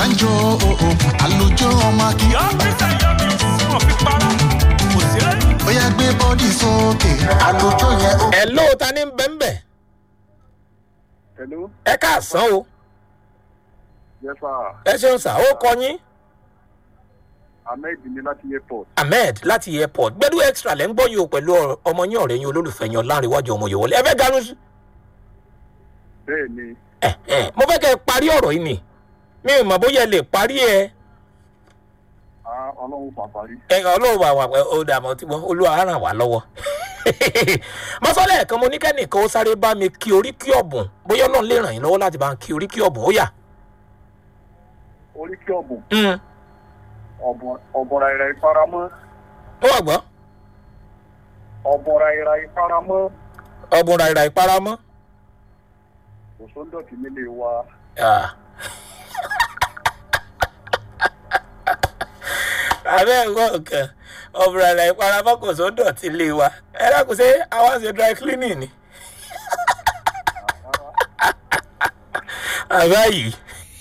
sanjo àlùjọ ọmọ kí. ọ́fíìsì ayọ́mi wọn fi para kò sí lẹ́yìn. ó yẹ gbé bọ́dì sókè àlùjọ yẹn ó. ẹ ló ta ní bẹ́ńbẹ́ Hello, ẹ káàsán o yes sir. ẹ ṣeun sà ó kọ yín Ahmed ni láti airport. ahmed láti airport gbẹdú extra lẹ́ ń gbọ́ yìí o pẹ̀lú ọ̀rọ̀- ọmọ yín ọ̀rẹ́ yín olólùfẹ́ yín ọ̀làǹrẹ̀wájú ọmọ yòówọlé ẹ fẹ́ ganu sí. Bẹ́ẹ̀ ni, ẹ ẹ mo fẹ́ kẹ́ ẹ parí ọ̀rọ̀ yìí ni mi ò mọ̀ bóyá ẹ lè parí ẹ ah, ọlọ́run pàparí. ẹ ọlọ́run wà wà ó dà mọ́ tí wọ́n olúwa á ràn wá lọ́wọ́. mọ́sálẹ̀ kan mo ní kẹ́nìkan ó sáré bá mi kí oríkì ọ̀bùn bóyá ọlọ́run lè ràn yín lọ́wọ́ láti bá ń kí oríkì ọ̀bùn ó yà. Orí kí ọ̀bùn, Mm, ọ̀bọ̀ra ìra ìfaramọ́, ó wà gbọ́ ọ̀bọ̀ra ìra ìfaramọ́, ọ̀bùn ràìrà ìparamọ́. kò sóńdọ̀tì nílé wa. Ah. abẹ́ ẹ̀kọ́ nǹkan ọ̀bùn ràìrà ìparamọ́ kò só dọ̀tí lé wa ẹ dákun ṣe àwọn ṣe dry cleaning ni. àbá yìí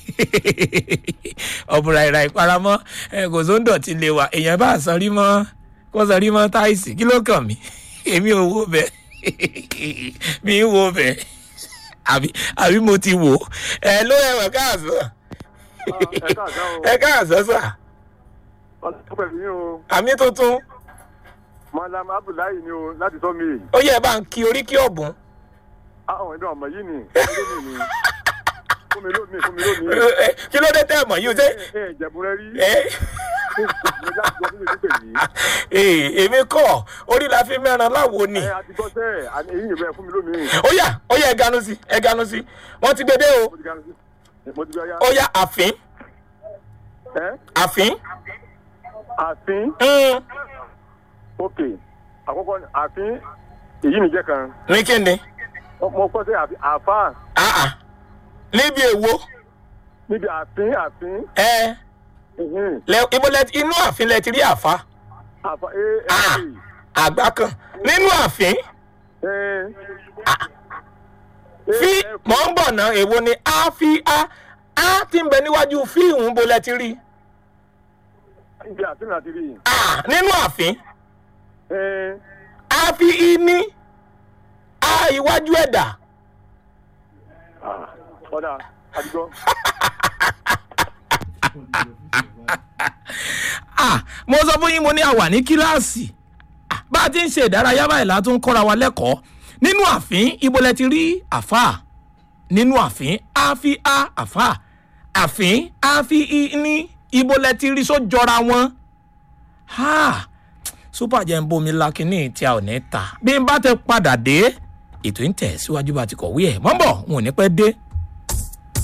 ọ̀bùn ràìrà ìparamọ́ ẹ kò só dọ̀tí lé wa èèyàn bá sọrí mọ́ kó sọrí mọ́ táìsì kí ló kàn mí èmi ò wo bẹ́ẹ̀ mi ń wo bẹ́ẹ̀ àbí àbí mo ti wò ó ẹ ló ẹwà káàsán ẹ káàsán o. ẹ káàsán sà Ọlọ́run pẹ̀lú yín o. àmì tuntun Malam Abdullahi ni o láti tọ́ mi. ó yẹ bá ń kí oríkì ọ̀bùn Àwọn ẹ̀dùn ọmọ yìí ni. Fún mi lómi ni. Fún mi lómi, fún mi lómi. Ẹ, kí ló dé tẹ́ ẹ̀ mọ̀ yìí o ṣe Ẹ ẹ jẹ̀bù rẹ rí. ẹ Mo já gbọ́ fún mi nípè yìí. ẹ, èmi kọ́ orí la fi mẹ́ran láwo ni Ẹ àti gbọ́ sẹ́ẹ̀, àní èyí ìwé fún mi lómi. ó yà ó yà ẹ ganu sí ẹ ganu sí wọ́n ti gbé dé o Mo ti gbà- mo ti gbà ya. ó yà àfín Ẹ àfín àfin. mm, ok àkọ́kọ́ ni àfin èyí nìjẹ́ kan ní kíni mo kọ́ sí àfi- àfa Ah, ah. níbi èwo níbi àfin àfin ẹ ìhìn, lẹ ibo lẹ inú àfin lẹ ti rí àfa àfa Ah. aa àgbà kan nínú àfin fi mọ̀ ń bọ̀ ná èwo ni a fi a a ti ń bẹ níwájú fíìmù bó lẹ ti rí níbi àfin láti rí a nínú àfin ẹ a fi i ní a iwájú ẹ̀dà ọ̀dà àdìgbọ́ a mo sọ fún yín mo ní àwà ní kíláàsì Ah, bá a ti ń ṣe ìdárayá báyìí la tún kọ́ra wa lẹ́kọ̀ọ́ nínú àfin ibo lẹ ti rí àfà nínú àfin a fi a àfà àfin a fi i ní ibo lẹ ti rí sójọra wọn. Ha! super jẹ́ ń bomi lakínní tí a ò ní ta bí n bá tẹ padà dé ètò ń tẹ̀ síwájú bá ti kọ̀wé ẹ̀ mọ́ bọ̀ n ò ní pẹ́ dé